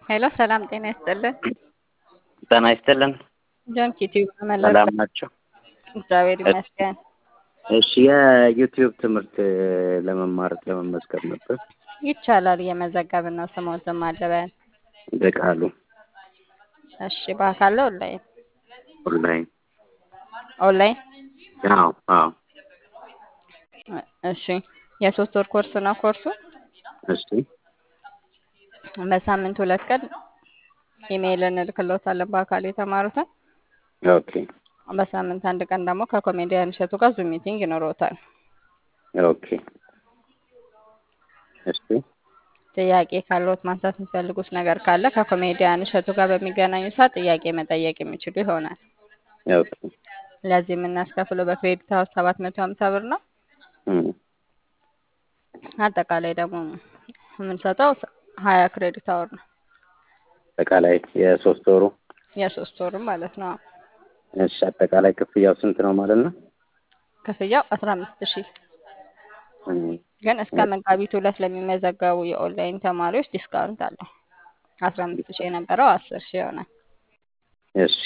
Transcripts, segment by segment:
ሄሎ ሰላም ጤና ይስጥልን። ጤና ይስጥልን። ጆን ኪቲዩብ መለስ ሰላም ናቸው? እግዚአብሔር ይመስገን። እሺ የዩቲዩብ ትምህርት ለመማር ለመመዝገብ ነበር። ይቻላል። እየመዘገብን ነው። ስሞትም አለበን። በቃሉ እሺ በአካል ነው ኦንላይን? ኦንላይን። ኦንላይን። አዎ አዎ። እሺ የሶስት ወር ኮርስ ነው ኮርሱ። እሺ በሳምንት ሁለት ቀን ኢሜይል እንልክሎታለን በአካል የተማሩትን። ኦኬ በሳምንት አንድ ቀን ደግሞ ከኮሜዲያን እሸቱ ጋር ዙም ሚቲንግ ይኖረውታል። ኦኬ እሺ ጥያቄ ካለዎት ማንሳት የሚፈልጉት ነገር ካለ ከኮሜዲያን እሸቱ ጋር በሚገናኙ ሰዓት ጥያቄ መጠየቅ የሚችሉ ይሆናል። ኦኬ ለዚህ የምናስከፍለው በክሬዲት አወር ሰባት መቶ ሀምሳ ብር ነው። እም፣ አጠቃላይ ደግሞ የምንሰጠው ሀያ ክሬዲት አወር ነው። አጠቃላይ የሶስት ወሩ የሶስት ወርም ማለት ነው። እሺ አጠቃላይ ክፍያው ስንት ነው ማለት ነው? ክፍያው አስራ አምስት ሺህ እም፣ ግን እስከ መጋቢት ሁለት ለሚመዘገቡ የኦንላይን ተማሪዎች ዲስካውንት አለው። አስራ አምስት ሺህ የነበረው አስር ሺህ ይሆናል። እሺ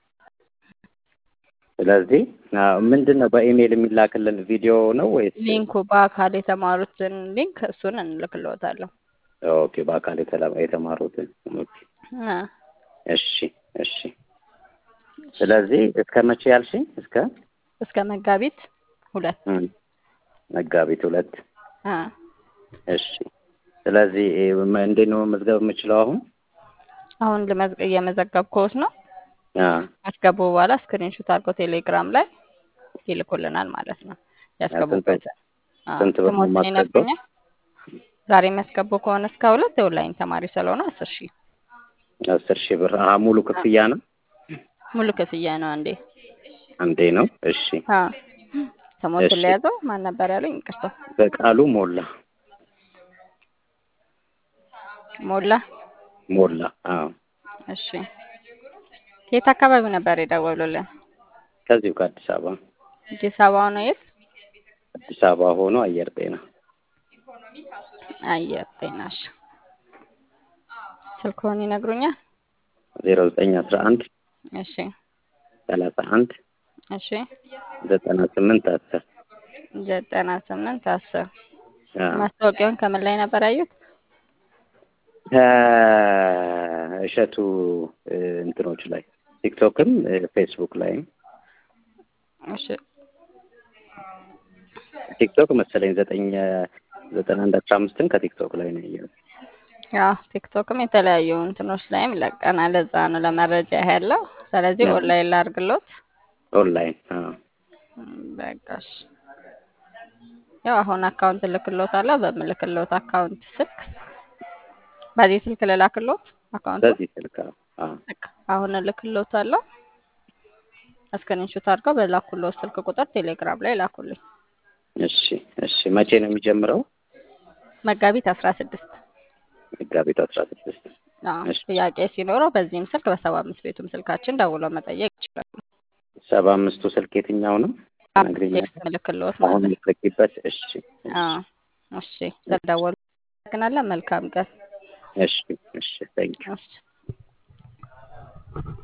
ስለዚህ አዎ፣ ምንድን ነው በኢሜይል የሚላክልን ቪዲዮ ነው ወይስ? ሊንኩ በአካል የተማሩትን ሊንክ እሱን እንልክልዎታለሁ። ኦኬ በአካል የተላ- የተማሩትን ኦኬ። አ፣ እሺ እሺ። ስለዚህ እስከ መቼ ያልሽኝ? እስከ እስከ መጋቢት ሁለት እም፣ መጋቢት ሁለት አ፣ እሺ። ስለዚህ እ- እንዴት ነው መመዝገብ የምችለው አሁን? አሁን ልመዝግ እየመዘገብኩት ነው። አ ካስገቡ በኋላ ስክሪንሾት አድርገው ቴሌግራም ላይ ይልኩልናል ማለት ነው። ያስገቡበት አ፣ ስንት ብር ነው ስሞትን የማስገባው? ይነግሩኛል። ዛሬ የሚያስገቡ ከሆነ እስከ ሁለት የኦንላይን ተማሪ ስለሆነ አስር ሺህ አስር ሺህ ብር አ ሙሉ ክፍያ ነው? ሙሉ ክፍያ ነው። አንዴ አንዴ ነው? እሺ። አ፣ ስሞትን እሺ። ለያዘው ማን ነበር ያሉኝ? ይቅርታ በቃሉ ሞላ ሞላ። ሞላ። አዎ እሺ የት አካባቢ ነበር የደወሉልን? ከዚሁ ከአዲስ አበባ አዲስ አበባ ነው። የት? አዲስ አበባ ሆኖ አየር ጤና አየር ጤናሽ። ስልክዎን ይነግሩኛል? ዜሮ ዘጠኝ አስራ አንድ እሺ ሰላሳ አንድ እሺ ዘጠና ስምንት አስር ዘጠና ስምንት አስር አዎ። ማስታወቂያውን ከምን ላይ ነበር ያዩት? ከእሸቱ እ፣ እንትኖች ላይ ቲክቶክም እ፣ ፌስቡክ ላይም እሺ ቲክቶክ መሰለኝ ዘጠኝ እ፣ ዘጠና አንድ አስራ አምስትን ከቲክቶክ ላይ ነው ያየሁት። ያው ቲክቶክም የተለያዩ እንትኖች ላይም ለቀናል። ለዛ ነው ለመረጃ ያለው። ስለዚህ አዎ። ኦንላይን ላድርግሎት። ኦንላይን አዎ። እም፣ በቃሽ። ያው አሁን አካውንት እልክሎታለሁ። በምልክሎት አካውንት ስልክ በዚህ ስልክ ልላክሎት አካውንቱ በዚህ ስልክ አዎ። አዎ። በቃ አሁን እልክሎታለሁ። ስክሪንሾት አድርገው በላኩሎት ስልክ ቁጥር ቴሌግራም ላይ ላኩልኝ። እሺ እሺ። መቼ ነው የሚጀምረው? መጋቢት አስራ ስድስት መጋቢት አስራ ስድስት አዎ እሺ። ጥያቄ ሲኖረው በዚህም ስልክ በሰባ አምስት ቤቱም ስልካችን ደውለው መጠየቅ ይችላሉ። ሰባ አምስቱ ስልክ የትኛው ነው? ነግሪኛለሽ? ቴክስት ምልክሎት አሁን ማለት ነው። የምትልኪበት? እሺ አዎ እሺ፣ ስለደወሉ አመሰግናለን። መልካም ቀን። እሺ እሺ። ታንኪዩ እሺ